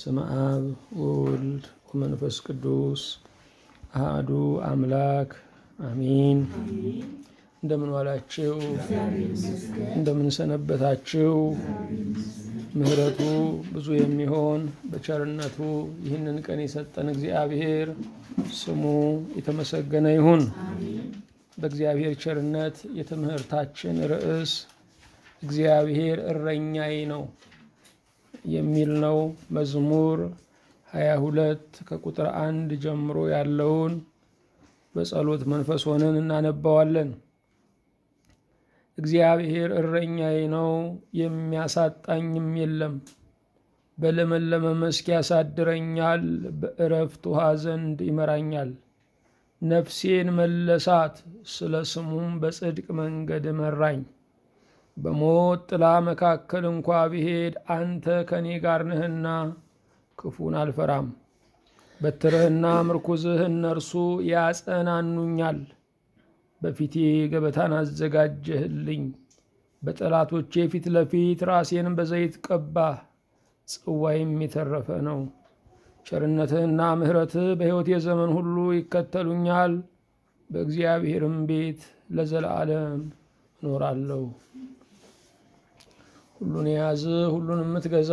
በስመ አብ ወወልድ ወመንፈስ ቅዱስ አሃዱ አምላክ አሚን። እንደምን ዋላችሁ? እንደምን ሰነበታችሁ? ምሕረቱ ብዙ የሚሆን በቸርነቱ ይህንን ቀን የሰጠን እግዚአብሔር ስሙ የተመሰገነ ይሁን። በእግዚአብሔር ቸርነት የትምህርታችን ርዕስ እግዚአብሔር እረኛዬ ነው የሚል ነው። መዝሙር ሀያ ሁለት ከቁጥር አንድ ጀምሮ ያለውን በጸሎት መንፈስ ሆነን እናነባዋለን። እግዚአብሔር እረኛዬ ነው፣ የሚያሳጣኝም የለም። በለመለመ መስክ ያሳድረኛል፣ በእረፍት ውሃ ዘንድ ይመራኛል። ነፍሴን መለሳት፣ ስለ ስሙም በጽድቅ መንገድ መራኝ። በሞት ጥላ መካከል እንኳ ብሄድ አንተ ከእኔ ጋር ነህና ክፉን አልፈራም። በትርህና ምርኩዝህ እነርሱ ያጸናኑኛል። በፊቴ ገበታን አዘጋጀህልኝ፣ በጠላቶቼ ፊት ለፊት ራሴን በዘይት ቀባህ፣ ጽዋይም የተረፈ ነው። ቸርነትህና ምሕረትህ በሕይወቴ ዘመን ሁሉ ይከተሉኛል፣ በእግዚአብሔርም ቤት ለዘላለም እኖራለሁ። ሁሉን የያዝ ሁሉን የምትገዛ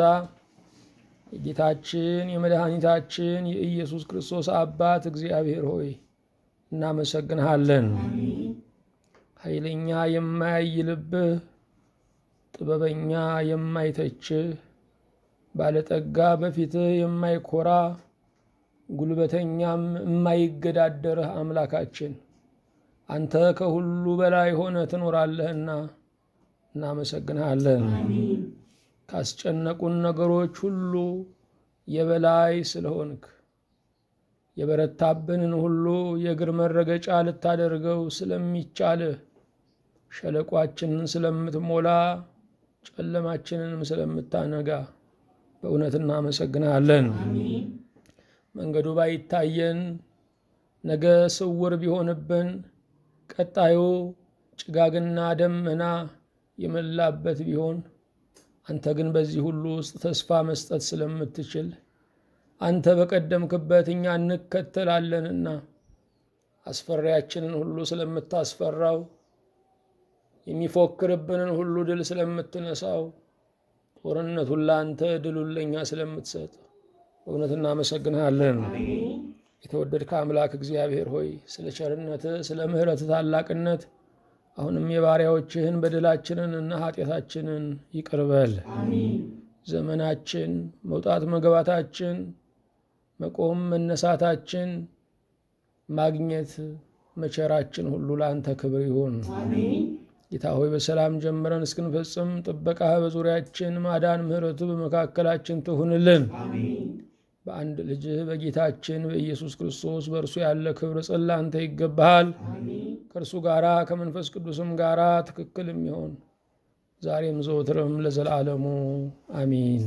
የጌታችን የመድኃኒታችን የኢየሱስ ክርስቶስ አባት እግዚአብሔር ሆይ እናመሰግንሃለን። ኃይለኛ የማያይልብህ፣ ጥበበኛ የማይተችህ፣ ባለጠጋ በፊትህ የማይኮራ፣ ጉልበተኛም የማይገዳደርህ አምላካችን አንተ ከሁሉ በላይ ሆነ ትኖራለህና እናመሰግንሃለን። ካስጨነቁን ነገሮች ሁሉ የበላይ ስለሆንክ የበረታብንን ሁሉ የእግር መረገጫ ልታደርገው ስለሚቻልህ ሸለቋችንን ስለምትሞላ ጨለማችንንም ስለምታነጋ በእውነት እናመሰግንሃለን። መንገዱ ባይታየን ነገ ስውር ቢሆንብን ቀጣዩ ጭጋግና ደመና የመላበት ቢሆን አንተ ግን በዚህ ሁሉ ውስጥ ተስፋ መስጠት ስለምትችል አንተ በቀደምክበት እኛ እንከተላለንና አስፈሪያችንን ሁሉ ስለምታስፈራው የሚፎክርብንን ሁሉ ድል ስለምትነሳው ጦርነቱን ለአንተ ድሉን ለእኛ ስለምትሰጥ በእውነት እናመሰግንሃለን። የተወደድከ አምላክ እግዚአብሔር ሆይ ስለ ቸርነትህ ስለ ምሕረትህ ታላቅነት አሁንም የባሪያዎችህን በደላችንን እና ኃጢአታችንን ይቅርበል። ዘመናችን፣ መውጣት መግባታችን፣ መቆም መነሳታችን፣ ማግኘት መቸራችን ሁሉ ለአንተ ክብር ይሁን። ጌታ ሆይ በሰላም ጀምረን እስክንፈጽም ጥበቃህ በዙሪያችን፣ ማዳን ምሕረቱ በመካከላችን ትሁንልን። በአንድ ልጅህ በጌታችን በኢየሱስ ክርስቶስ በእርሱ ያለ ክብር ጽላ አንተ ይገባሃል። ከእርሱ ጋራ ከመንፈስ ቅዱስም ጋራ ትክክል የሚሆን ዛሬም ዘወትርም ለዘላለሙ አሚን።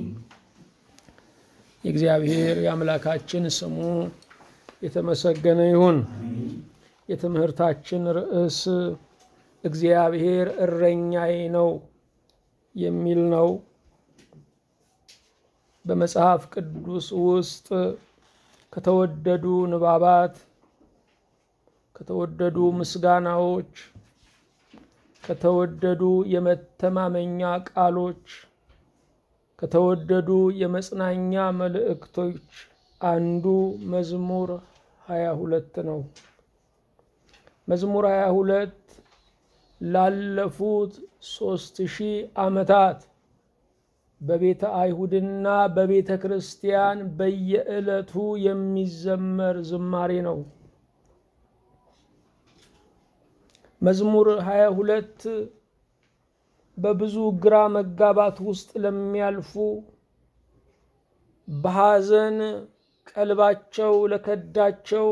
የእግዚአብሔር የአምላካችን ስሙ የተመሰገነ ይሁን። የትምህርታችን ርዕስ እግዚአብሔር እረኛዬ ነው የሚል ነው። በመጽሐፍ ቅዱስ ውስጥ ከተወደዱ ንባባት፣ ከተወደዱ ምስጋናዎች፣ ከተወደዱ የመተማመኛ ቃሎች፣ ከተወደዱ የመጽናኛ መልእክቶች አንዱ መዝሙር ሀያ ሁለት ነው። መዝሙር ሀያ ሁለት ላለፉት ሦስት ሺህ ዓመታት በቤተ አይሁድና በቤተ ክርስቲያን በየዕለቱ የሚዘመር ዝማሬ ነው። መዝሙር ሀያ ሁለት በብዙ ግራ መጋባት ውስጥ ለሚያልፉ በሐዘን ቀልባቸው ለከዳቸው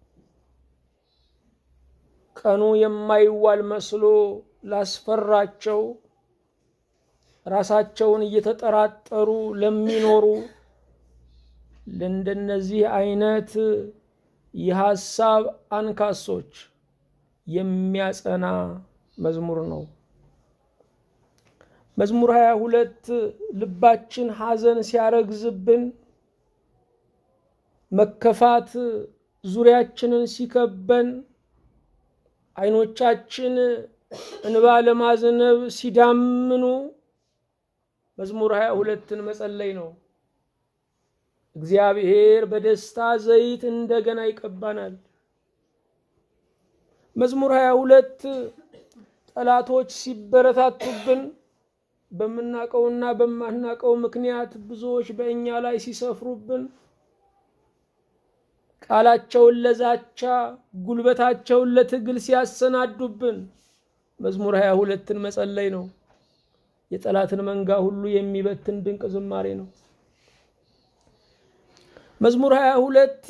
ቀኑ የማይዋል መስሎ ላስፈራቸው ራሳቸውን እየተጠራጠሩ ለሚኖሩ ለእንደነዚህ አይነት የሐሳብ አንካሶች የሚያጸና መዝሙር ነው። መዝሙር ሀያ ሁለት ልባችን ሐዘን ሲያረግዝብን መከፋት ዙሪያችንን ሲከበን አይኖቻችን እንባ ለማዝነብ ሲዳምኑ መዝሙር ሀያ ሁለትን መጸለይ ነው። እግዚአብሔር በደስታ ዘይት እንደገና ይቀባናል። መዝሙር ሀያ ሁለት ጠላቶች ሲበረታቱብን በምናቀውና በማናቀው ምክንያት ብዙዎች በእኛ ላይ ሲሰፍሩብን ቃላቸውን ለዛቻ ጉልበታቸውን ለትግል ሲያሰናዱብን መዝሙር ሀያ ሁለትን መጸለይ ነው። የጠላትን መንጋ ሁሉ የሚበትን ድንቅ ዝማሬ ነው። መዝሙር ሀያ ሁለት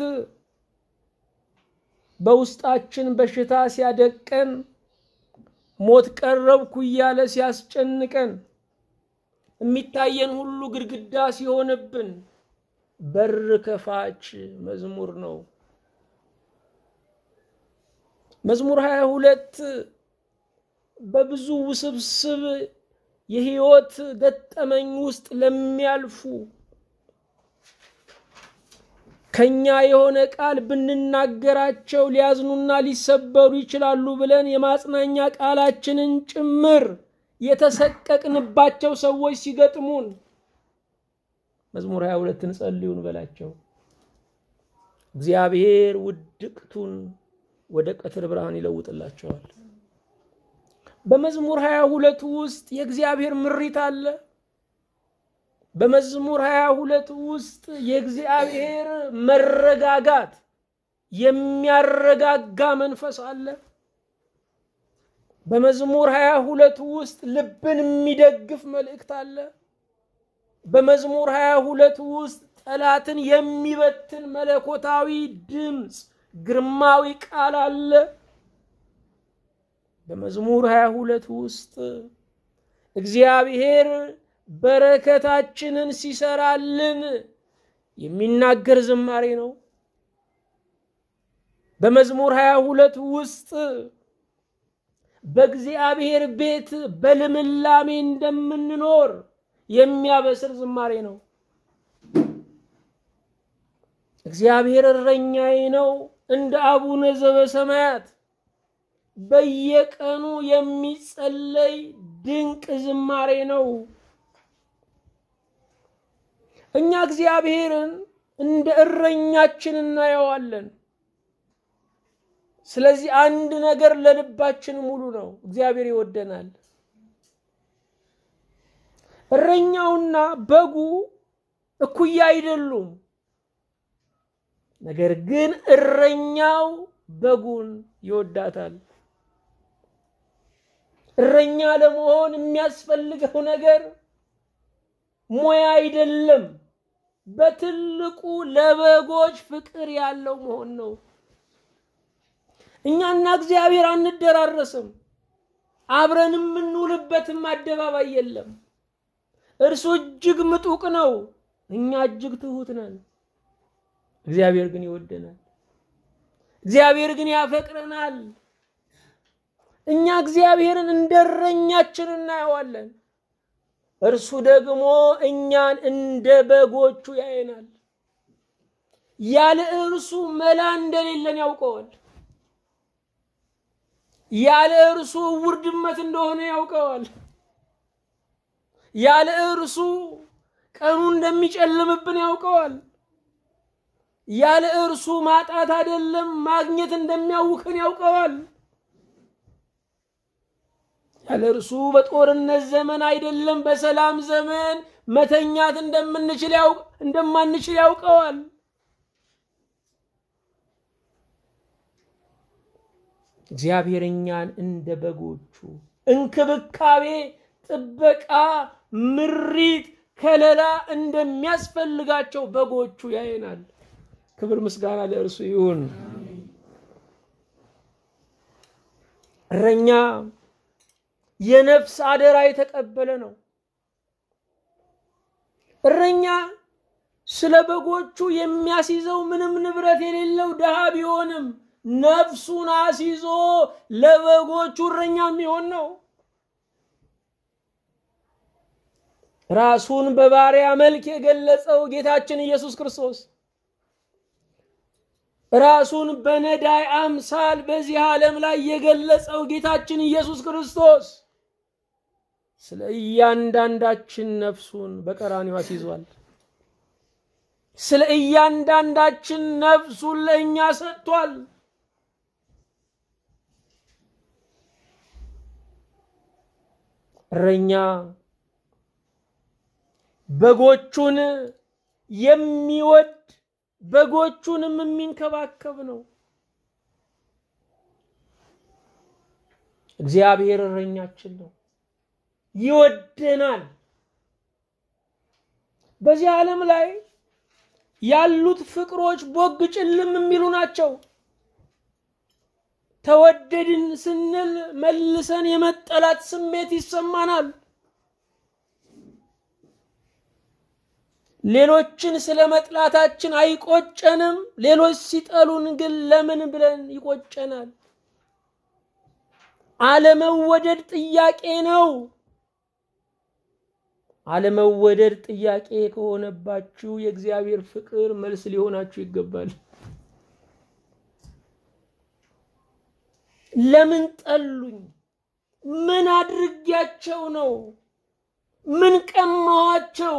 በውስጣችን በሽታ ሲያደቀን ሞት ቀረብኩ እያለ ሲያስጨንቀን የሚታየን ሁሉ ግድግዳ ሲሆንብን በር ከፋች መዝሙር ነው። መዝሙር ሀያ ሁለት በብዙ ውስብስብ የህይወት ገጠመኝ ውስጥ ለሚያልፉ ከኛ የሆነ ቃል ብንናገራቸው ሊያዝኑና ሊሰበሩ ይችላሉ ብለን የማጽናኛ ቃላችንን ጭምር የተሰቀቅንባቸው ሰዎች ሲገጥሙን መዝሙር ሀያ ሁለትን ጸልዩን በላቸው። እግዚአብሔር ውድቅቱን ወደ ቀትር ብርሃን ይለውጥላቸዋል። በመዝሙር ሀያ ሁለት ውስጥ የእግዚአብሔር ምሪት አለ። በመዝሙር ሀያ ሁለት ውስጥ የእግዚአብሔር መረጋጋት የሚያረጋጋ መንፈስ አለ። በመዝሙር ሀያ ሁለት ውስጥ ልብን የሚደግፍ መልእክት አለ። በመዝሙር ሀያ ሁለት ውስጥ ጠላትን የሚበትን መለኮታዊ ድምፅ ግርማዊ ቃል አለ። በመዝሙር ሀያ ሁለት ውስጥ እግዚአብሔር በረከታችንን ሲሰራልን የሚናገር ዝማሬ ነው። በመዝሙር ሀያ ሁለት ውስጥ በእግዚአብሔር ቤት በልምላሜ እንደምንኖር የሚያበስር ዝማሬ ነው። እግዚአብሔር እረኛዬ ነው እንደ አቡነ ዘበሰማያት በየቀኑ የሚጸለይ ድንቅ ዝማሬ ነው። እኛ እግዚአብሔርን እንደ እረኛችን እናየዋለን። ስለዚህ አንድ ነገር ለልባችን ሙሉ ነው፣ እግዚአብሔር ይወደናል። እረኛውና በጉ እኩያ አይደሉም። ነገር ግን እረኛው በጉን ይወዳታል። እረኛ ለመሆን የሚያስፈልገው ነገር ሙያ አይደለም። በትልቁ ለበጎች ፍቅር ያለው መሆን ነው። እኛና እግዚአብሔር አንደራረስም። አብረን የምንውልበትም አደባባይ የለም። እርሱ እጅግ ምጡቅ ነው፣ እኛ እጅግ ትሁት ነን። እግዚአብሔር ግን ይወደናል። እግዚአብሔር ግን ያፈቅረናል። እኛ እግዚአብሔርን እንደ እረኛችን እናየዋለን። እርሱ ደግሞ እኛን እንደ በጎቹ ያየናል። ያለ እርሱ መላ እንደሌለን ያውቀዋል። ያለ እርሱ እውር ድመት እንደሆነ ያውቀዋል። ያለ እርሱ ቀኑ እንደሚጨልምብን ያውቀዋል። ያለ እርሱ ማጣት አይደለም ማግኘት እንደሚያውክን ያውቀዋል። ያለ እርሱ በጦርነት ዘመን አይደለም በሰላም ዘመን መተኛት እንደምንችል እንደማንችል ያውቀዋል። እግዚአብሔር እኛን እንደ በጎቹ እንክብካቤ፣ ጥበቃ፣ ምሪት፣ ከለላ እንደሚያስፈልጋቸው በጎቹ ያየናል። ክብር ምስጋና ለእርሱ ይሁን። እረኛ የነፍስ አደራ የተቀበለ ነው። እረኛ ስለ በጎቹ የሚያስይዘው ምንም ንብረት የሌለው ድሃ ቢሆንም ነፍሱን አስይዞ ለበጎቹ እረኛ የሚሆን ነው። ራሱን በባሪያ መልክ የገለጸው ጌታችን ኢየሱስ ክርስቶስ ራሱን በነዳይ አምሳል በዚህ ዓለም ላይ የገለጸው ጌታችን ኢየሱስ ክርስቶስ ስለ እያንዳንዳችን ነፍሱን በቀራንዮ አስይዟል። ስለ እያንዳንዳችን ነፍሱን ለእኛ ሰጥቷል። እረኛ በጎቹን የሚወድ በጎቹንም የሚንከባከብ ነው። እግዚአብሔር እረኛችን ነው፣ ይወደናል። በዚህ ዓለም ላይ ያሉት ፍቅሮች ቦግ ጭልም የሚሉ ናቸው። ተወደድን ስንል መልሰን የመጠላት ስሜት ይሰማናል። ሌሎችን ስለ መጥላታችን አይቆጨንም። ሌሎች ሲጠሉን ግን ለምን ብለን ይቆጨናል። አለመወደድ ጥያቄ ነው። አለመወደድ ጥያቄ ከሆነባችሁ የእግዚአብሔር ፍቅር መልስ ሊሆናችሁ ይገባል። ለምን ጠሉኝ? ምን አድርጊያቸው ነው? ምን ቀማዋቸው?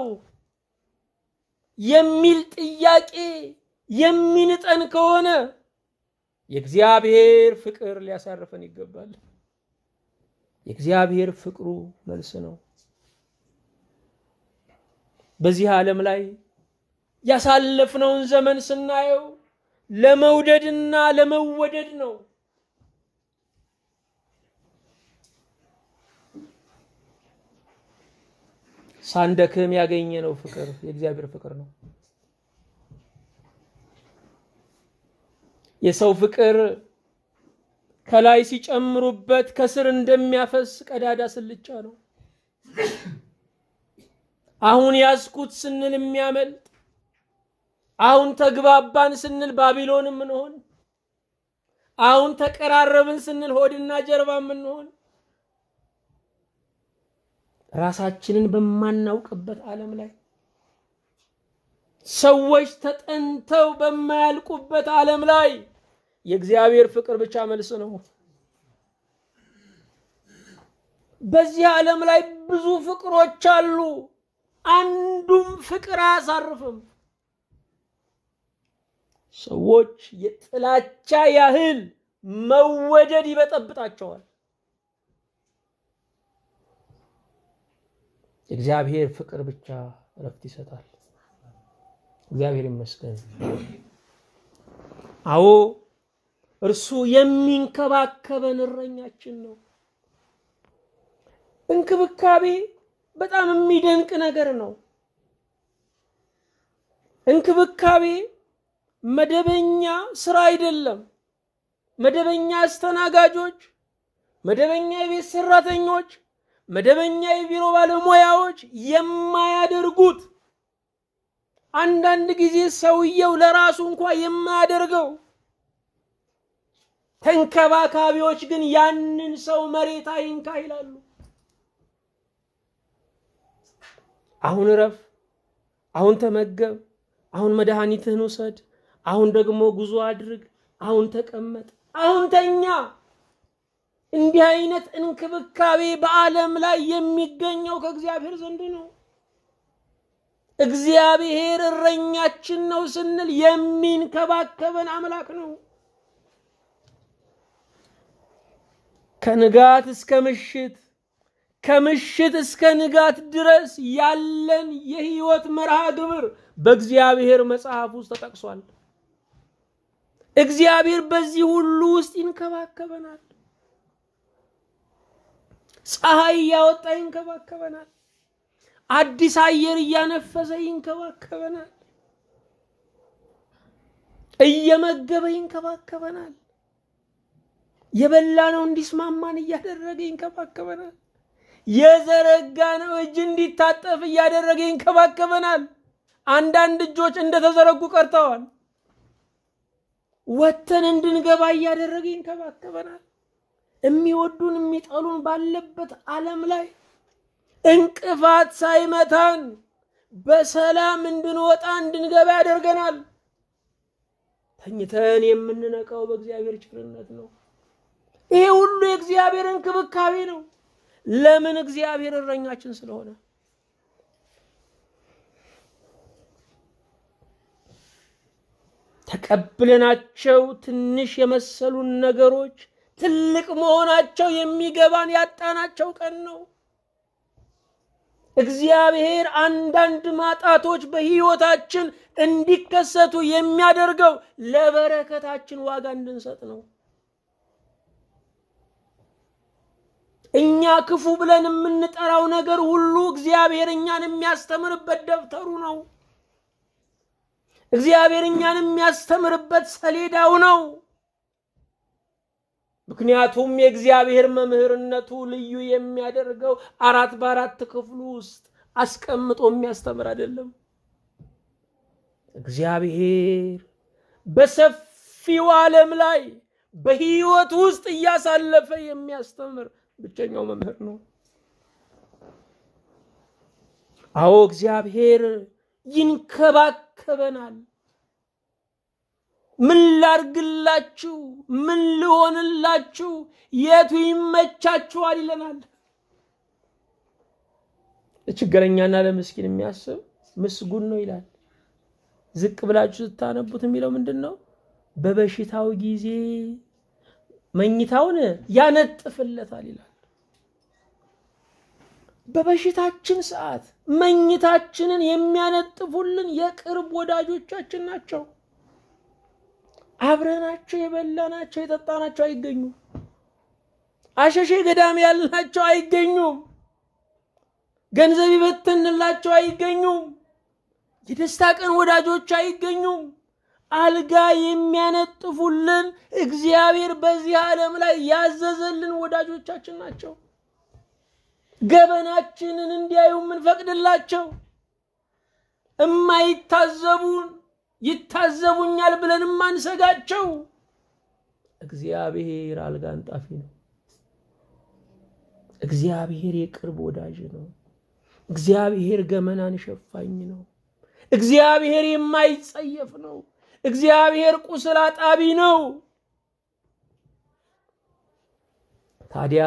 የሚል ጥያቄ የሚንጠን ከሆነ የእግዚአብሔር ፍቅር ሊያሳርፈን ይገባል። የእግዚአብሔር ፍቅሩ መልስ ነው። በዚህ ዓለም ላይ ያሳለፍነውን ዘመን ስናየው ለመውደድና ለመወደድ ነው። ሳንደክም ያገኘነው ፍቅር የእግዚአብሔር ፍቅር ነው። የሰው ፍቅር ከላይ ሲጨምሩበት ከስር እንደሚያፈስ ቀዳዳ ስልቻ ነው። አሁን ያዝኩት ስንል የሚያመልጥ፣ አሁን ተግባባን ስንል ባቢሎን የምንሆን፣ አሁን ተቀራረብን ስንል ሆድና ጀርባ የምንሆን ራሳችንን በማናውቅበት ዓለም ላይ ሰዎች ተጠንተው በማያልቁበት ዓለም ላይ የእግዚአብሔር ፍቅር ብቻ መልስ ነው። በዚህ ዓለም ላይ ብዙ ፍቅሮች አሉ። አንዱም ፍቅር አያሳርፍም። ሰዎች የጥላቻ ያህል መወደድ ይበጠብጣቸዋል። የእግዚአብሔር ፍቅር ብቻ እረፍት ይሰጣል። እግዚአብሔር ይመስገን። አዎ እርሱ የሚንከባከበን እረኛችን ነው። እንክብካቤ በጣም የሚደንቅ ነገር ነው። እንክብካቤ መደበኛ ስራ አይደለም። መደበኛ አስተናጋጆች፣ መደበኛ የቤት ሰራተኞች፣ መደበኛ የቢሮ ባለሙያዎች የማያደርጉት አንዳንድ ጊዜ ሰውየው ለራሱ እንኳ የማያደርገው ተንከባካቢዎች ግን ያንን ሰው መሬት አይንካ ይላሉ። አሁን እረፍ፣ አሁን ተመገብ፣ አሁን መድኃኒትህን ውሰድ፣ አሁን ደግሞ ጉዞ አድርግ፣ አሁን ተቀመጥ፣ አሁን ተኛ። እንዲህ አይነት እንክብካቤ በዓለም ላይ የሚገኘው ከእግዚአብሔር ዘንድ ነው። እግዚአብሔር እረኛችን ነው ስንል የሚንከባከበን አምላክ ነው። ከንጋት እስከ ምሽት ከምሽት እስከ ንጋት ድረስ ያለን የህይወት መርሃ ግብር በእግዚአብሔር መጽሐፍ ውስጥ ተጠቅሷል። እግዚአብሔር በዚህ ሁሉ ውስጥ ይንከባከበናል። ፀሐይ እያወጣ ይንከባከበናል። አዲስ አየር እያነፈሰ ይንከባከበናል። እየመገበ ይንከባከበናል። የበላነው እንዲስማማን እያደረገ ይንከባከበናል። የዘረጋነው እጅ እንዲታጠፍ እያደረገ ይንከባከበናል። አንዳንድ እጆች እንደተዘረጉ ቀርተዋል። ወተን እንድንገባ እያደረገ ይንከባከበናል። የሚወዱን የሚጠሉን ባለበት ዓለም ላይ እንቅፋት ሳይመታን በሰላም እንድንወጣ እንድንገባ ያደርገናል። ተኝተን የምንነቃው በእግዚአብሔር ቸርነት ነው። ይሄ ሁሉ የእግዚአብሔር እንክብካቤ ነው። ለምን? እግዚአብሔር እረኛችን ስለሆነ። ተቀብለናቸው ትንሽ የመሰሉን ነገሮች ትልቅ መሆናቸው የሚገባን ያጣናቸው ቀን ነው። እግዚአብሔር አንዳንድ ማጣቶች በሕይወታችን እንዲከሰቱ የሚያደርገው ለበረከታችን ዋጋ እንድንሰጥ ነው። እኛ ክፉ ብለን የምንጠራው ነገር ሁሉ እግዚአብሔር እኛን የሚያስተምርበት ደብተሩ ነው። እግዚአብሔር እኛን የሚያስተምርበት ሰሌዳው ነው። ምክንያቱም የእግዚአብሔር መምህርነቱ ልዩ የሚያደርገው አራት በአራት ክፍሉ ውስጥ አስቀምጦ የሚያስተምር አይደለም። እግዚአብሔር በሰፊው ዓለም ላይ በሕይወት ውስጥ እያሳለፈ የሚያስተምር ብቸኛው መምህር ነው። አዎ እግዚአብሔር ይንከባከበናል። ምን ላርግላችሁ? ምን ልሆንላችሁ? የቱ ይመቻችኋል? ይለናል። ለችግረኛና ለምስኪን የሚያስብ ምስጉን ነው ይላል። ዝቅ ብላችሁ ስታነቡት የሚለው ምንድን ነው? በበሽታው ጊዜ መኝታውን ያነጥፍለታል ይላል። በበሽታችን ሰዓት መኝታችንን የሚያነጥፉልን የቅርብ ወዳጆቻችን ናቸው። አብረናቸው የበላናቸው የጠጣናቸው አይገኙም። አሸሼ ገዳም ያልናቸው አይገኙም። ገንዘብ ይበተንላቸው አይገኙም። የደስታ ቀን ወዳጆች አይገኙም። አልጋ የሚያነጥፉልን እግዚአብሔር በዚህ ዓለም ላይ ያዘዘልን ወዳጆቻችን ናቸው። ገበናችንን እንዲያዩ የምንፈቅድላቸው እማይታዘቡን ይታዘቡኛል ብለን የማንሰጋቸው እግዚአብሔር አልጋ አንጣፊ ነው። እግዚአብሔር የቅርብ ወዳጅ ነው። እግዚአብሔር ገመናን ሸፋኝ ነው። እግዚአብሔር የማይጸየፍ ነው። እግዚአብሔር ቁስል አጣቢ ነው። ታዲያ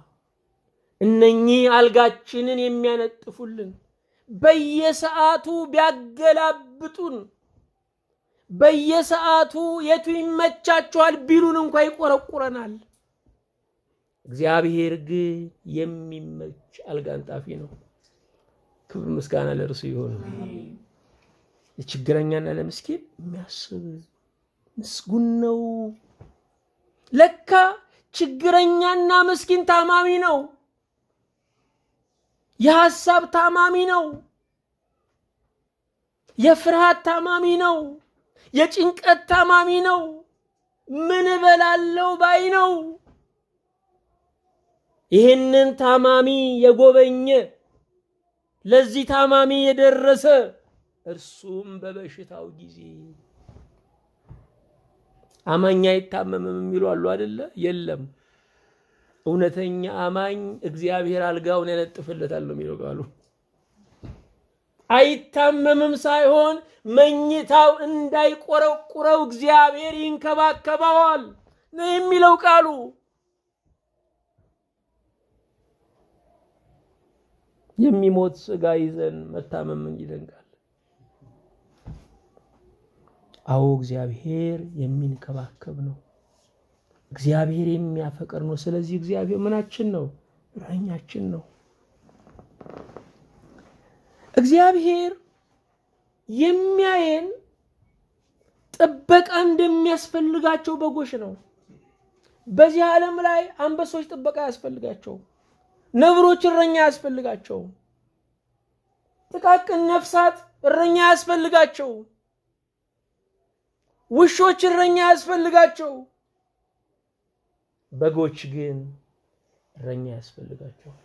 እነኚህ አልጋችንን የሚያነጥፉልን በየሰዓቱ ቢያገላብጡን በየሰዓቱ የቱ ይመቻችኋል ቢሉን እንኳ ይቆረቁረናል። እግዚአብሔር ግን የሚመች አልጋ አንጣፊ ነው። ክብር ምስጋና ለእርሱ ይሆን። ለችግረኛና ለምስኪን የሚያስብ ምስጉን ነው። ለካ ችግረኛና ምስኪን ታማሚ ነው። የሐሳብ ታማሚ ነው። የፍርሃት ታማሚ ነው። የጭንቀት ታማሚ ነው። ምን እበላለው ባይ ነው። ይህንን ታማሚ የጎበኘ ለዚህ ታማሚ የደረሰ እርሱም በበሽታው ጊዜ አማኝ አይታመምም የሚሉ አሉ አደለ? የለም። እውነተኛ አማኝ እግዚአብሔር አልጋውን ያነጥፍለታል ነው የሚለው ቃሉ። አይታመምም ሳይሆን መኝታው እንዳይቆረቁረው እግዚአብሔር ይንከባከበዋል ነው የሚለው ቃሉ። የሚሞት ስጋ ይዘን መታመም ይደንቃል። አዎ እግዚአብሔር የሚንከባከብ ነው። እግዚአብሔር የሚያፈቅር ነው። ስለዚህ እግዚአብሔር ምናችን ነው? እረኛችን ነው። እግዚአብሔር የሚያየን ጥበቃ እንደሚያስፈልጋቸው በጎች ነው። በዚህ ዓለም ላይ አንበሶች ጥበቃ ያስፈልጋቸው፣ ነብሮች እረኛ ያስፈልጋቸው፣ ጥቃቅን ነፍሳት እረኛ ያስፈልጋቸው፣ ውሾች እረኛ ያስፈልጋቸው፣ በጎች ግን እረኛ ያስፈልጋቸዋል።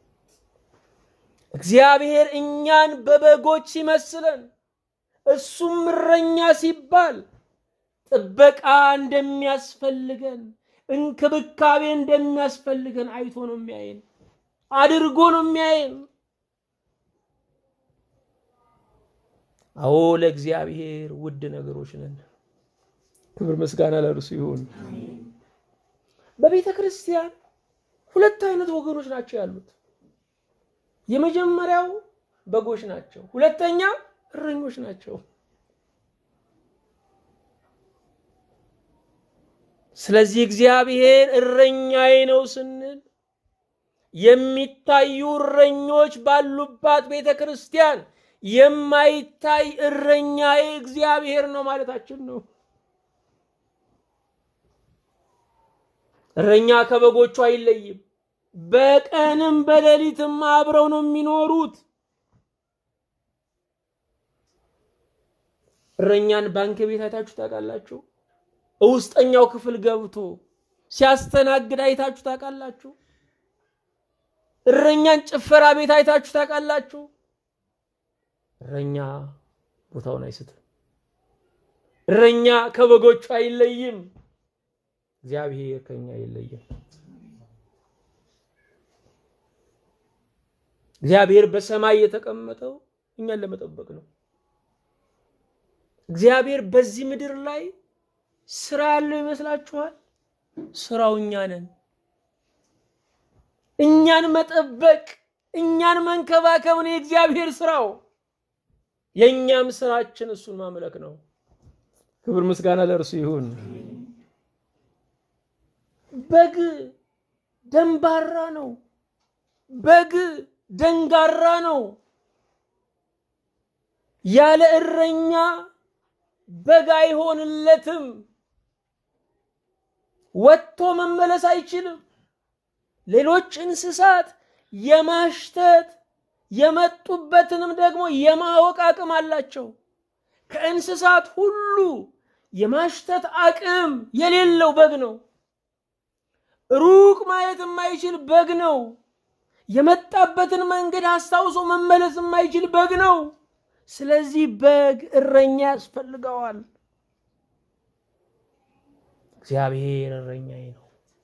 እግዚአብሔር እኛን በበጎች ሲመስለን እሱም እረኛ ሲባል ጥበቃ እንደሚያስፈልገን እንክብካቤ እንደሚያስፈልገን አይቶ ነው የሚያየን፣ አድርጎ ነው የሚያየን። አዎ ለእግዚአብሔር ውድ ነገሮች ነን። ክብር ምስጋና ለእርሱ ይሁን። በቤተ ክርስቲያን ሁለት አይነት ወገኖች ናቸው ያሉት። የመጀመሪያው በጎች ናቸው፣ ሁለተኛ እረኞች ናቸው። ስለዚህ እግዚአብሔር እረኛዬ ነው ስንል የሚታዩ እረኞች ባሉባት ቤተ ክርስቲያን የማይታይ እረኛዬ እግዚአብሔር ነው ማለታችን ነው። እረኛ ከበጎቹ አይለይም። በቀንም በሌሊትም አብረው ነው የሚኖሩት። እረኛን ባንክ ቤት አይታችሁ ታውቃላችሁ? ውስጠኛው ክፍል ገብቶ ሲያስተናግድ አይታችሁ ታውቃላችሁ? እረኛን ጭፈራ ቤት አይታችሁ ታውቃላችሁ? እረኛ ቦታውን አይስትም። እረኛ ከበጎቹ አይለይም። እግዚአብሔር ከኛ አይለይም። እግዚአብሔር በሰማይ የተቀመጠው እኛን ለመጠበቅ ነው። እግዚአብሔር በዚህ ምድር ላይ ስራ ያለው ይመስላችኋል? ስራው እኛ ነን። እኛን መጠበቅ፣ እኛን መንከባከብ ነው የእግዚአብሔር ስራው። የእኛም ስራችን እሱን ማምለክ ነው። ክብር ምስጋና ለእርሱ ይሁን። በግ ደንባራ ነው። በግ ደንጋራ ነው። ያለ እረኛ በግ አይሆንለትም። ወጥቶ መመለስ አይችልም። ሌሎች እንስሳት የማሽተት የመጡበትንም ደግሞ የማወቅ አቅም አላቸው። ከእንስሳት ሁሉ የማሽተት አቅም የሌለው በግ ነው። ሩቅ ማየት የማይችል በግ ነው። የመጣበትን መንገድ አስታውሶ መመለስ የማይችል በግ ነው። ስለዚህ በግ እረኛ ያስፈልገዋል። እግዚአብሔር እረኛዬ ነው።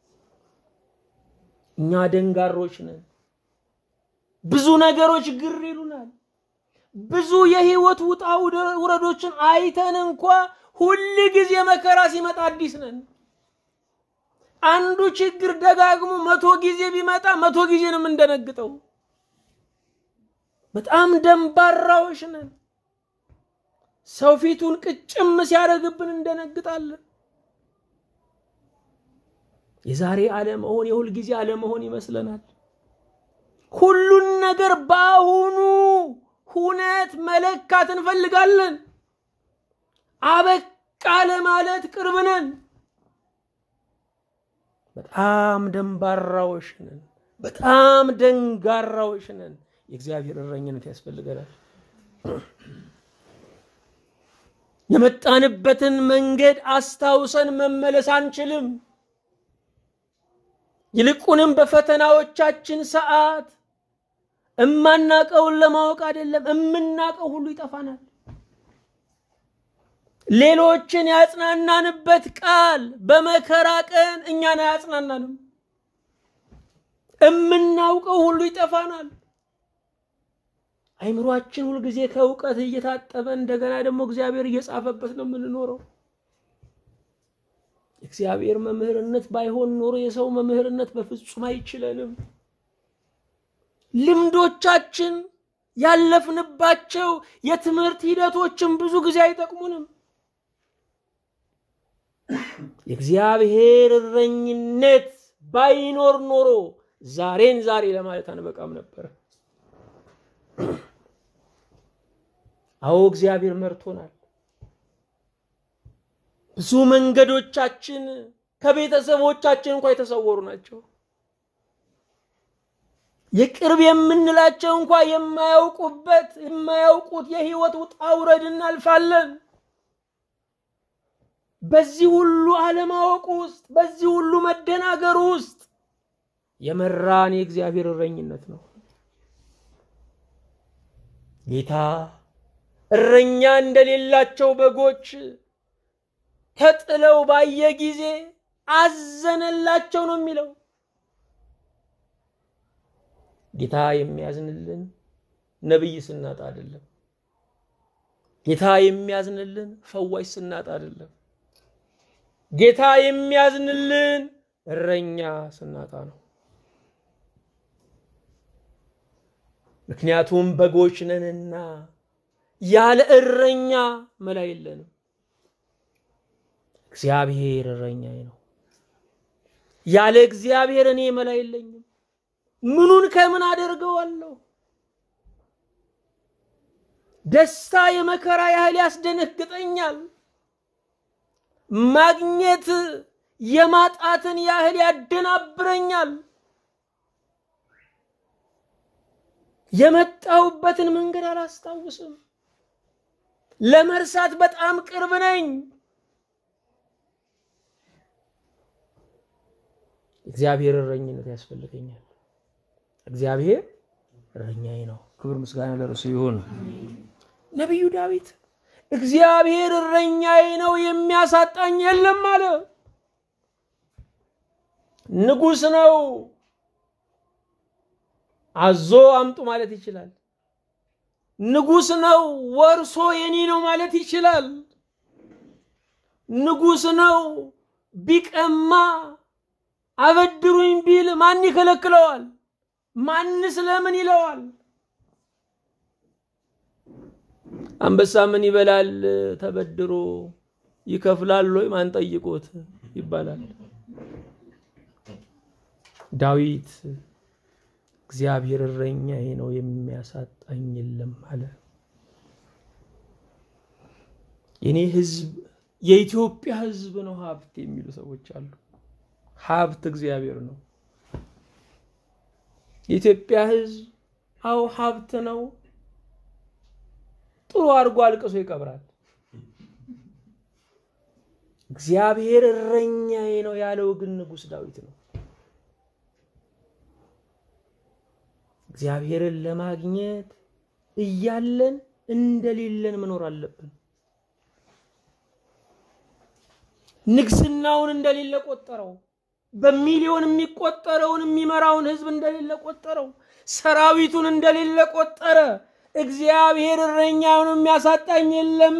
እኛ ደንጋሮች ነን። ብዙ ነገሮች ግር ይሉናል። ብዙ የህይወት ውጣ ውረዶችን አይተን እንኳ ሁል ጊዜ መከራ ሲመጣ አዲስ ነን። አንዱ ችግር ደጋግሞ መቶ ጊዜ ቢመጣ መቶ ጊዜ ነው የምንደነግጠው። በጣም ደንባራዎች ነን። ሰው ፊቱን ቅጭም ሲያደርግብን እንደነግጣለን። የዛሬ አለመሆን የሁል ጊዜ አለመሆን ይመስለናል። ሁሉን ነገር በአሁኑ ሁነት መለካት እንፈልጋለን። አበቃ ለማለት ቅርብ ነን። በጣም ደንባራዎች ነን። በጣም ደንጋራዎች ነን። የእግዚአብሔር እረኝነት ያስፈልገናል። የመጣንበትን መንገድ አስታውሰን መመለስ አንችልም። ይልቁንም በፈተናዎቻችን ሰዓት እማናቀውን ለማወቅ አይደለም፣ እምናቀው ሁሉ ይጠፋናል። ሌሎችን ያጽናናንበት ቃል በመከራ ቀን እኛን አያጽናናንም። እምናውቀው ሁሉ ይጠፋናል። አይምሯችን ሁልጊዜ ከእውቀት እየታጠበ እንደገና ደግሞ እግዚአብሔር እየጻፈበት ነው የምንኖረው። እግዚአብሔር መምህርነት ባይሆን ኖሮ የሰው መምህርነት በፍጹም አይችለንም። ልምዶቻችን ያለፍንባቸው የትምህርት ሂደቶችን ብዙ ጊዜ አይጠቅሙንም። የእግዚአብሔር እረኝነት ባይኖር ኖሮ ዛሬን ዛሬ ለማለት አንበቃም ነበር። አዎ እግዚአብሔር መርቶናል። ብዙ መንገዶቻችን ከቤተሰቦቻችን እንኳ የተሰወሩ ናቸው። የቅርብ የምንላቸው እንኳ የማያውቁበት የማያውቁት የህይወት ውጣ ውረድ እናልፋለን። በዚህ ሁሉ አለማወቅ ውስጥ በዚህ ሁሉ መደናገር ውስጥ የመራን የእግዚአብሔር እረኝነት ነው። ጌታ እረኛ እንደሌላቸው በጎች ተጥለው ባየ ጊዜ አዘነላቸው ነው የሚለው። ጌታ የሚያዝንልን ነቢይ ስናጣ አይደለም። ጌታ የሚያዝንልን ፈዋሽ ስናጣ አይደለም። ጌታ የሚያዝንልን እረኛ ስናጣ ነው። ምክንያቱም በጎች ነንና ያለ እረኛ መላ የለንም። እግዚአብሔር እረኛዬ ነው። ያለ እግዚአብሔር እኔ መላ የለኝም። ምኑን ከምን አደርገዋለሁ? ደስታ የመከራ ያህል ያስደነግጠኛል። ማግኘት የማጣትን ያህል ያደናብረኛል። የመጣሁበትን መንገድ አላስታውስም። ለመርሳት በጣም ቅርብ ነኝ። እግዚአብሔር እረኝነት ያስፈልገኛል። እግዚአብሔር እረኛዬ ነው። ክብር ምስጋና ለርሱ ይሁን። ነቢዩ ዳዊት እግዚአብሔር እረኛዬ ነው የሚያሳጣኝ የለም አለ። ንጉሥ ነው። አዞ አምጡ ማለት ይችላል። ንጉሥ ነው። ወርሶ የኔ ነው ማለት ይችላል። ንጉሥ ነው። ቢቀማ አበድሩኝ ቢል ማን ይከለክለዋል? ማንስ ለምን ይለዋል? አንበሳ ምን ይበላል ተበድሮ ይከፍላል ወይ ማን ጠይቆት ይባላል። ዳዊት እግዚአብሔር እረኛዬ ነው የሚያሳጣኝ የለም አለ። የኔ ህዝብ የኢትዮጵያ ህዝብ ነው ሀብት የሚሉ ሰዎች አሉ። ሀብት እግዚአብሔር ነው። የኢትዮጵያ ህዝብ አው ሀብት ነው። ጥሩ አድርጎ አልቅሶ ይቀብራል። እግዚአብሔር እረኛዬ ነው ያለው ግን ንጉሥ ዳዊት ነው። እግዚአብሔርን ለማግኘት እያለን እንደሌለን መኖር አለብን። ንግስናውን እንደሌለ ቆጠረው። በሚሊዮን የሚቆጠረውን የሚመራውን ህዝብ እንደሌለ ቆጠረው። ሰራዊቱን እንደሌለ ቆጠረ። እግዚአብሔር እረኛውን የሚያሳጣኝ የለም።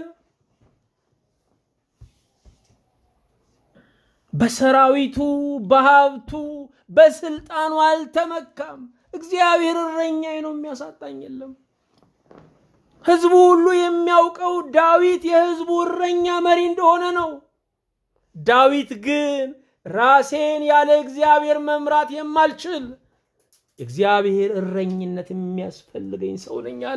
በሰራዊቱ፣ በሀብቱ፣ በስልጣኑ አልተመካም። እግዚአብሔር እረኛዬ ነው የሚያሳጣኝ የለም። ህዝቡ ሁሉ የሚያውቀው ዳዊት የህዝቡ እረኛ መሪ እንደሆነ ነው። ዳዊት ግን ራሴን ያለ እግዚአብሔር መምራት የማልችል እግዚአብሔር እረኝነት የሚያስፈልገኝ ሰው ነኝ አለ።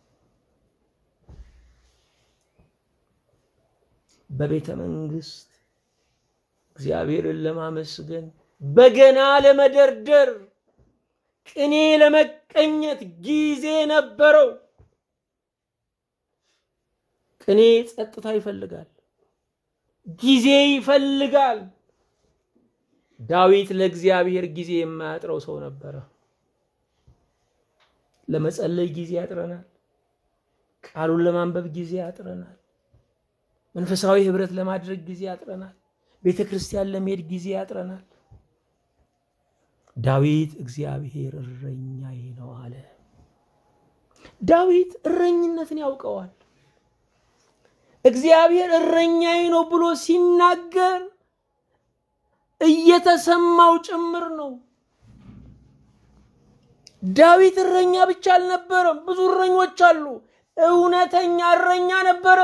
በቤተ መንግስት እግዚአብሔርን ለማመስገን በገና ለመደርደር ቅኔ ለመቀኘት ጊዜ ነበረው። ቅኔ ጸጥታ ይፈልጋል፣ ጊዜ ይፈልጋል። ዳዊት ለእግዚአብሔር ጊዜ የማያጥረው ሰው ነበረ። ለመጸለይ ጊዜ ያጥረናል። ቃሉን ለማንበብ ጊዜ ያጥረናል። መንፈሳዊ ህብረት ለማድረግ ጊዜ ያጥረናል። ቤተ ክርስቲያን ለመሄድ ጊዜ ያጥረናል። ዳዊት እግዚአብሔር እረኛዬ ነው አለ። ዳዊት እረኝነትን ያውቀዋል። እግዚአብሔር እረኛዬ ነው ብሎ ሲናገር እየተሰማው ጭምር ነው። ዳዊት እረኛ ብቻ አልነበረም፣ ብዙ እረኞች አሉ። እውነተኛ እረኛ ነበረ።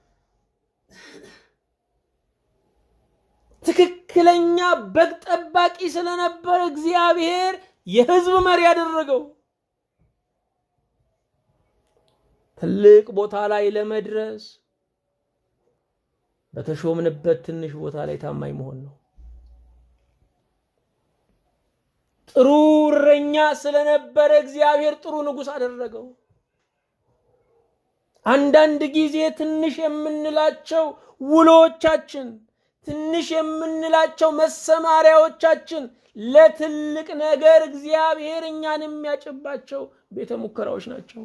ትክክለኛ በግ ጠባቂ ስለነበረ እግዚአብሔር የህዝብ መሪ ያደረገው። ትልቅ ቦታ ላይ ለመድረስ በተሾምንበት ትንሽ ቦታ ላይ ታማኝ መሆን ነው። ጥሩ እረኛ ስለነበረ እግዚአብሔር ጥሩ ንጉሥ አደረገው። አንዳንድ ጊዜ ትንሽ የምንላቸው ውሎቻችን፣ ትንሽ የምንላቸው መሰማሪያዎቻችን ለትልቅ ነገር እግዚአብሔር እኛን የሚያጭባቸው ቤተ ሙከራዎች ናቸው።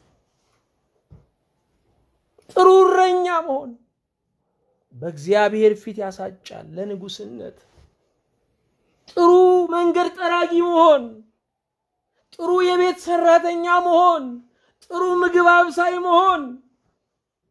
ጥሩ እረኛ መሆን በእግዚአብሔር ፊት ያሳጫል ለንጉስነት። ጥሩ መንገድ ጠራጊ መሆን፣ ጥሩ የቤት ሰራተኛ መሆን፣ ጥሩ ምግብ አብሳይ መሆን፣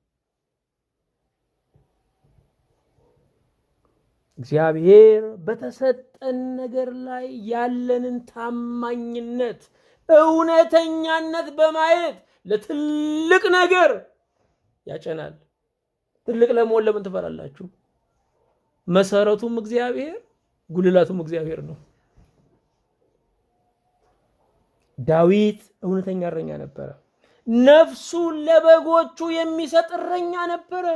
እግዚአብሔር በተሰጠን ነገር ላይ ያለንን ታማኝነት፣ እውነተኛነት በማየት ለትልቅ ነገር ያጨናል። ትልቅ ለመሆን ለምን ትፈራላችሁ? መሰረቱም እግዚአብሔር ጉልላቱም እግዚአብሔር ነው። ዳዊት እውነተኛ እረኛ ነበረ። ነፍሱን ለበጎቹ የሚሰጥ እረኛ ነበረ።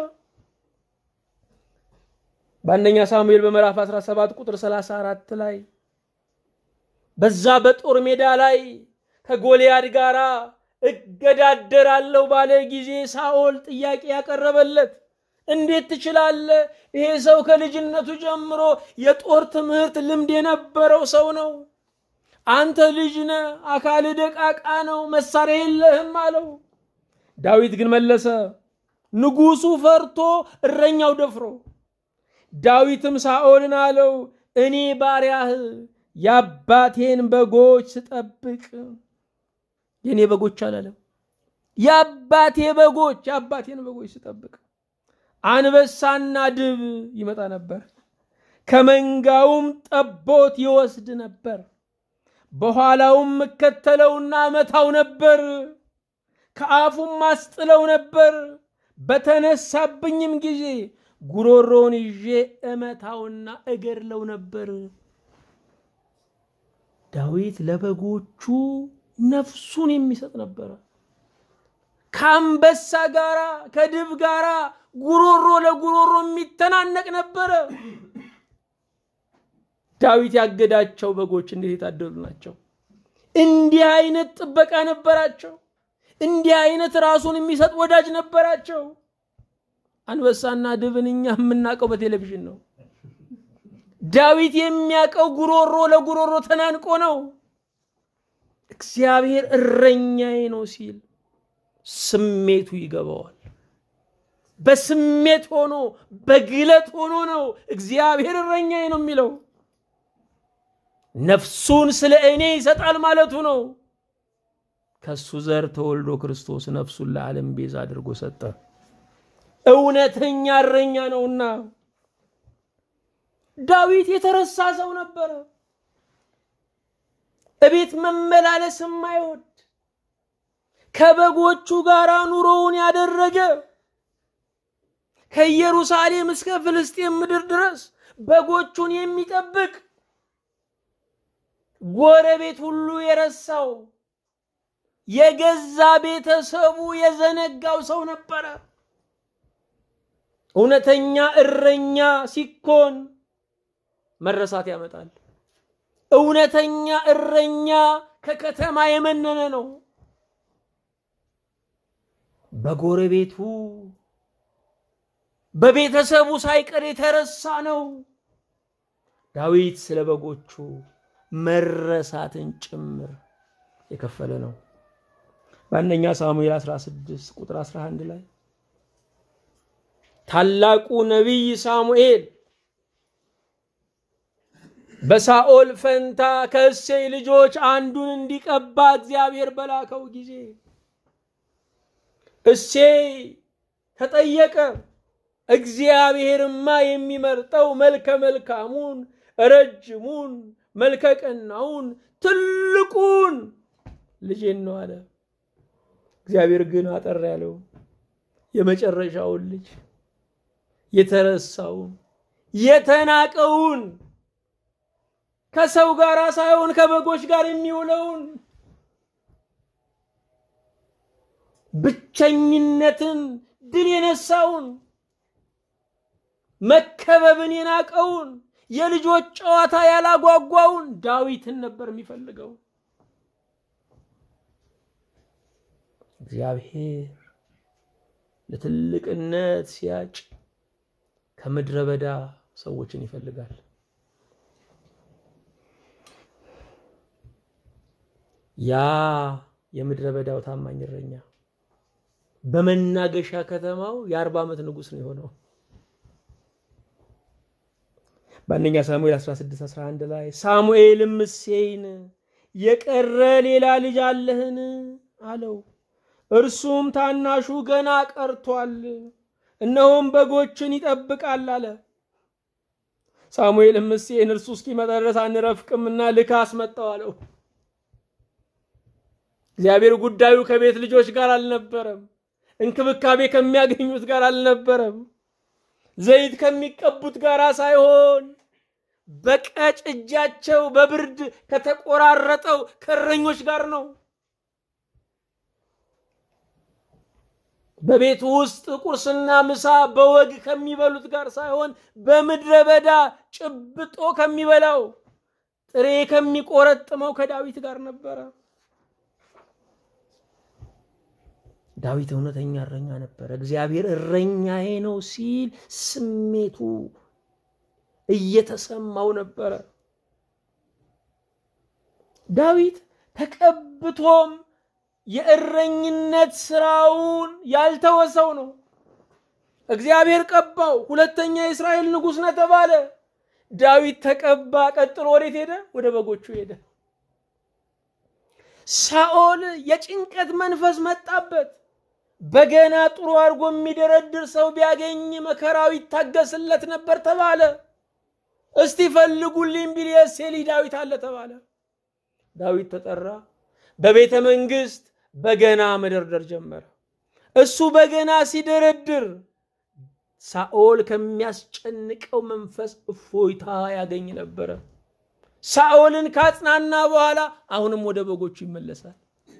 በአንደኛ ሳሙኤል በምዕራፍ 17 ቁጥር 34 ላይ በዛ በጦር ሜዳ ላይ ከጎልያድ ጋር እገዳደራለሁ ባለ ጊዜ ሳኦል ጥያቄ ያቀረበለት እንዴት ትችላለህ? ይሄ ሰው ከልጅነቱ ጀምሮ የጦር ትምህርት ልምድ የነበረው ሰው ነው። አንተ ልጅ ነህ፣ አካል ደቃቃ ነው፣ መሳሪያ የለህም አለው። ዳዊት ግን መለሰ፣ ንጉሱ ፈርቶ እረኛው ደፍሮ። ዳዊትም ሳኦልን አለው፣ እኔ ባሪያህ የአባቴን በጎች ስጠብቅ የእኔ በጎች አላለም፣ የአባቴ በጎች የአባቴን በጎች ስጠብቅ አንበሳና ድብ ይመጣ ነበር፣ ከመንጋውም ጠቦት ይወስድ ነበር። በኋላውም እከተለውና መታው ነበር፣ ከአፉም ማስጥለው ነበር። በተነሳብኝም ጊዜ ጉሮሮውን ይዤ እመታውና እገድለው ነበር። ዳዊት ለበጎቹ ነፍሱን የሚሰጥ ነበረ። ከአንበሳ ጋራ ከድብ ጋራ ጉሮሮ ለጉሮሮ የሚተናነቅ ነበረ። ዳዊት ያገዳቸው በጎች እንዴት የታደሉ ናቸው! እንዲህ አይነት ጥበቃ ነበራቸው። እንዲህ አይነት ራሱን የሚሰጥ ወዳጅ ነበራቸው። አንበሳና ድብን እኛ የምናውቀው በቴሌቪዥን ነው። ዳዊት የሚያውቀው ጉሮሮ ለጉሮሮ ተናንቆ ነው። እግዚአብሔር እረኛዬ ነው ሲል ስሜቱ ይገባዋል። በስሜት ሆኖ በግለት ሆኖ ነው እግዚአብሔር እረኛዬ ነው የሚለው። ነፍሱን ስለ እኔ ይሰጣል ማለቱ ነው። ከሱ ዘር ተወልዶ ክርስቶስ ነፍሱን ለዓለም ቤዛ አድርጎ ሰጠ። እውነተኛ እረኛ ነውና ዳዊት የተረሳ ሰው ነበረ። እቤት መመላለስ የማይወድ ከበጎቹ ጋር ኑሮውን ያደረገ ከኢየሩሳሌም እስከ ፍልስጤም ምድር ድረስ በጎቹን የሚጠብቅ ጎረቤት ሁሉ የረሳው የገዛ ቤተሰቡ የዘነጋው ሰው ነበረ። እውነተኛ እረኛ ሲኮን መረሳት ያመጣል። እውነተኛ እረኛ ከከተማ የመነነ ነው። በጎረቤቱ በቤተሰቡ ሳይቀር የተረሳ ነው። ዳዊት ስለ በጎቹ መረሳትን ጭምር የከፈለ ነው። በአንደኛ ሳሙኤል 16 ቁጥር 11 ላይ ታላቁ ነቢይ ሳሙኤል በሳኦል ፈንታ ከእሴይ ልጆች አንዱን እንዲቀባ እግዚአብሔር በላከው ጊዜ እሴይ ተጠየቀ። እግዚአብሔርማ የሚመርጠው መልከ መልካሙን፣ ረጅሙን፣ መልከ ቀናውን፣ ትልቁን ልጄን ነው አለ። እግዚአብሔር ግን አጠር ያለው የመጨረሻውን ልጅ የተረሳውን የተናቀውን ከሰው ጋር ሳይሆን ከበጎች ጋር የሚውለውን ብቸኝነትን ድል የነሳውን መከበብን የናቀውን የልጆች ጨዋታ ያላጓጓውን ዳዊትን ነበር የሚፈልገው። እግዚአብሔር ለትልቅነት ሲያጭ ከምድረ በዳ ሰዎችን ይፈልጋል። ያ የምድረ በዳው ታማኝ እረኛ በመናገሻ ከተማው የአርባ ዓመት ንጉሥ ነው የሆነው። በአንደኛ ሳሙኤል 16 11 ላይ ሳሙኤልም እሴይን የቀረ ሌላ ልጅ አለህን አለው። እርሱም ታናሹ ገና ቀርቷል፣ እነሆም በጎችን ይጠብቃል አለ። ሳሙኤልም እሴይን እርሱ እስኪመጣ ድረስ አንረፍቅምና ልካ አስመጣው አለው። እግዚአብሔር ጉዳዩ ከቤት ልጆች ጋር አልነበረም። እንክብካቤ ከሚያገኙት ጋር አልነበረም። ዘይት ከሚቀቡት ጋር ሳይሆን በቀጭ እጃቸው በብርድ ከተቆራረጠው ከእረኞች ጋር ነው። በቤቱ ውስጥ ቁርስና ምሳ በወግ ከሚበሉት ጋር ሳይሆን በምድረ በዳ ጭብጦ ከሚበላው ጥሬ ከሚቆረጥመው ከዳዊት ጋር ነበረ። ዳዊት እውነተኛ እረኛ ነበረ። እግዚአብሔር እረኛዬ ነው ሲል ስሜቱ እየተሰማው ነበረ። ዳዊት ተቀብቶም የእረኝነት ስራውን ያልተወሰው ነው። እግዚአብሔር ቀባው። ሁለተኛ የእስራኤል ንጉሥ ነው ተባለ። ዳዊት ተቀባ። ቀጥሎ ወዴት ሄደ? ወደ በጎቹ ሄደ። ሳኦል የጭንቀት መንፈስ መጣበት። በገና ጥሩ አድርጎ የሚደረድር ሰው ቢያገኝ መከራው ይታገስለት ነበር ተባለ። እስቲ ፈልጉልኝ ቢል የእሴይ ልጅ ዳዊት አለ ተባለ። ዳዊት ተጠራ። በቤተ መንግስት በገና መደርደር ጀመረ። እሱ በገና ሲደረድር ሳኦል ከሚያስጨንቀው መንፈስ እፎይታ ያገኝ ነበረ። ሳኦልን ካጽናና በኋላ አሁንም ወደ በጎቹ ይመለሳል።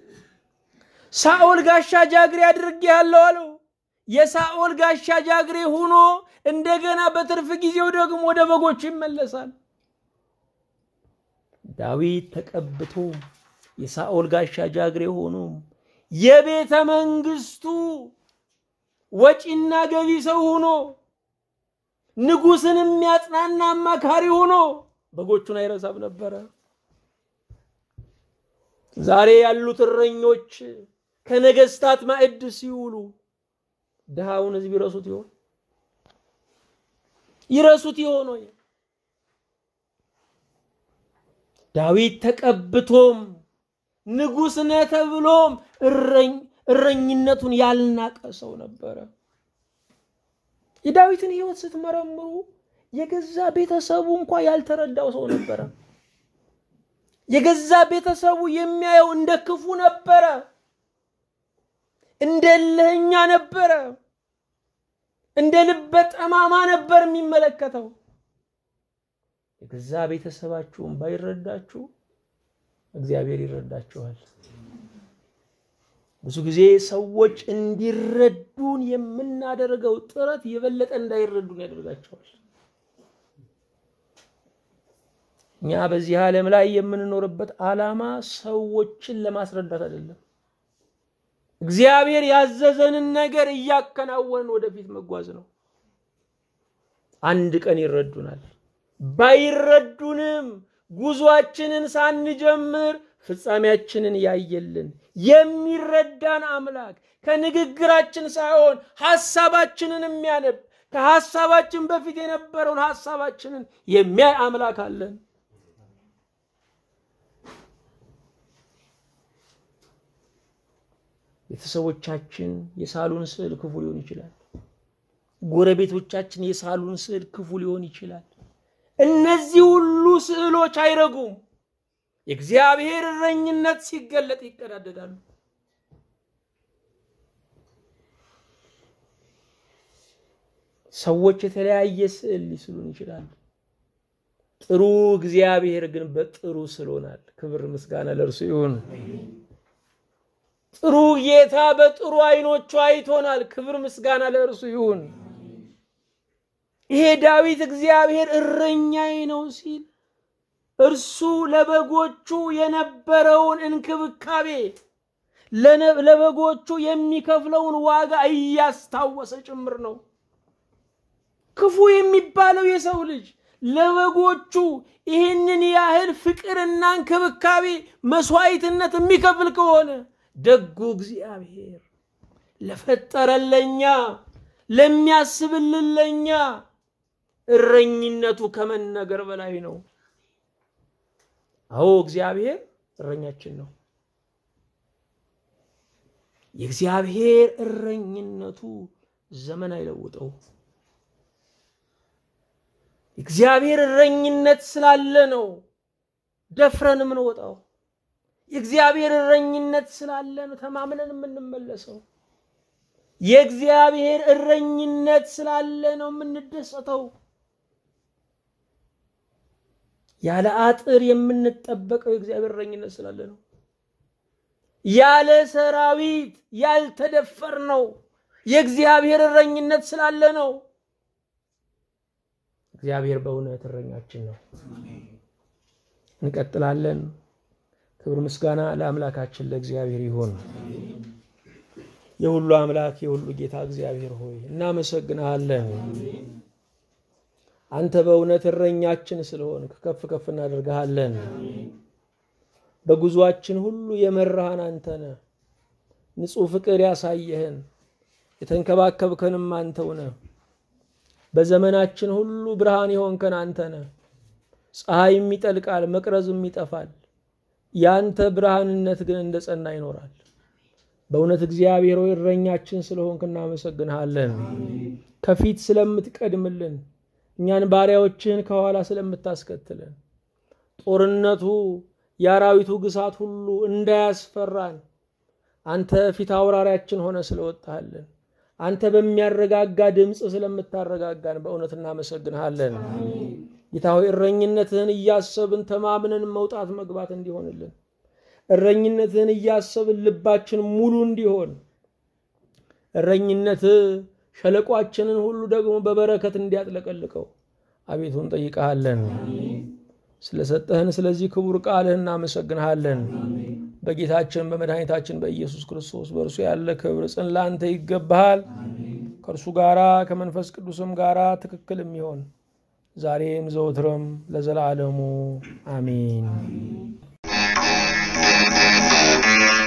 ሳኦል ጋሻ ጃግሬ አድርጌሃለሁ አለው። የሳኦል ጋሻ ጃግሬ ሆኖ እንደገና በትርፍ ጊዜው ደግሞ ወደ በጎቹ ይመለሳል። ዳዊት ተቀብቶ የሳኦል ጋሻ ጃግሬ ሆኖ የቤተ መንግስቱ ወጪና ገቢ ሰው ሆኖ ንጉሥን የሚያጽናና አማካሪ ሆኖ በጎቹን አይረሳም ነበረ። ዛሬ ያሉት እረኞች ከነገስታት ማዕድ ሲውሉ ድሃውን ህዝብ ይረሱት ይሆን? ይረሱት ይሆን ወይ? ዳዊት ተቀብቶም ንጉሥ ነህ ተብሎም እረኝነቱን ያልናቀ ሰው ነበረ። የዳዊትን ህይወት ስትመረምሩ የገዛ ቤተሰቡ እንኳ ያልተረዳው ሰው ነበረ። የገዛ ቤተሰቡ የሚያየው እንደ ክፉ ነበረ፣ እንደ እልህኛ ነበረ፣ እንደ ልበ ጠማማ ነበር የሚመለከተው። የገዛ ቤተሰባችሁን ባይረዳችሁ እግዚአብሔር ይረዳችኋል። ብዙ ጊዜ ሰዎች እንዲረዱን የምናደርገው ጥረት የበለጠ እንዳይረዱን ያደርጋቸዋል። እኛ በዚህ ዓለም ላይ የምንኖርበት ዓላማ ሰዎችን ለማስረዳት አይደለም። እግዚአብሔር ያዘዘንን ነገር እያከናወንን ወደፊት መጓዝ ነው። አንድ ቀን ይረዱናል። ባይረዱንም ጉዟችንን ሳንጀምር ፍጻሜያችንን ያየልን የሚረዳን አምላክ ከንግግራችን ሳይሆን ሐሳባችንን የሚያነብ ከሐሳባችን በፊት የነበረውን ሐሳባችንን የሚያይ አምላክ አለን። ቤተሰቦቻችን የሳሉን ስዕል ክፉ ሊሆን ይችላል። ጎረቤቶቻችን የሳሉን ስዕል ክፉ ሊሆን ይችላል። እነዚህ ሁሉ ስዕሎች አይረጉም። የእግዚአብሔር እረኝነት ሲገለጥ ይቀዳደዳሉ። ሰዎች የተለያየ ስዕል ሊስሉን ይችላሉ። ጥሩ እግዚአብሔር ግን በጥሩ ስሎናል። ክብር ምስጋና ለእርሱ ይሁን። ጥሩ ጌታ በጥሩ አይኖቹ አይቶናል። ክብር ምስጋና ለእርሱ ይሁን። ይሄ ዳዊት እግዚአብሔር እረኛዬ ነው ሲል እርሱ ለበጎቹ የነበረውን እንክብካቤ ለበጎቹ የሚከፍለውን ዋጋ እያስታወሰ ጭምር ነው። ክፉ የሚባለው የሰው ልጅ ለበጎቹ ይህንን ያህል ፍቅርና እንክብካቤ መስዋዕትነት የሚከፍል ከሆነ ደጉ እግዚአብሔር ለፈጠረለኛ ለሚያስብልን ለኛ እረኝነቱ ከመነገር በላይ ነው። አዎ እግዚአብሔር እረኛችን ነው። የእግዚአብሔር እረኝነቱ ዘመን አይለውጠው። እግዚአብሔር እረኝነት ስላለ ነው ደፍረን የምንወጣው። የእግዚአብሔር እረኝነት ስላለ ነው ተማምነን የምንመለሰው። የእግዚአብሔር እረኝነት ስላለ ነው የምንደሰተው። ያለ አጥር የምንጠበቀው የእግዚአብሔር እረኝነት ስላለ ነው። ያለ ሰራዊት ያልተደፈር ነው የእግዚአብሔር እረኝነት ስላለ ነው። እግዚአብሔር በእውነት እረኛችን ነው። እንቀጥላለን። ክብር ምስጋና ለአምላካችን ለእግዚአብሔር ይሁን። የሁሉ አምላክ የሁሉ ጌታ እግዚአብሔር ሆይ እናመሰግንሃለን። አንተ በእውነት እረኛችን ስለሆንክ ከፍ ከፍ እናደርግሃለን። በጉዟችን ሁሉ የመራሃን አንተ ነህ። ንጹሕ ፍቅር ያሳየህን የተንከባከብከንም አንተው ነህ። በዘመናችን ሁሉ ብርሃን የሆንከን አንተ ነህ። ፀሐይም ይጠልቃል፣ መቅረዝም ይጠፋል። ያንተ ብርሃንነት ግን እንደ ጸና ይኖራል። በእውነት እግዚአብሔር ሆይ እረኛችን ስለሆንክ እናመሰግንሃለን። ከፊት ስለምትቀድምልን፣ እኛን ባሪያዎችህን ከኋላ ስለምታስከትለን፣ ጦርነቱ የአራዊቱ ግሳት ሁሉ እንዳያስፈራን አንተ ፊት አውራሪያችን ሆነ ስለወጣሃለን፣ አንተ በሚያረጋጋ ድምፅ ስለምታረጋጋን በእውነት እናመሰግንሃለን። ጌታ ሆይ እረኝነትህን እያሰብን ተማምነን መውጣት መግባት እንዲሆንልን እረኝነትህን እያሰብን ልባችን ሙሉ እንዲሆን እረኝነትህ ሸለቋችንን ሁሉ ደግሞ በበረከት እንዲያጥለቀልቀው አቤቱ እንጠይቀሃለን። ስለሰጠህን ስለዚህ ክቡር ቃልህ እናመሰግንሃለን። በጌታችን በመድኃኒታችን በኢየሱስ ክርስቶስ በእርሱ ያለ ክብር ጽን ለአንተ ይገባሃል። ከእርሱ ጋራ ከመንፈስ ቅዱስም ጋራ ትክክል የሚሆን ዛሬም ዘወትርም ለዘላለሙ አሜን።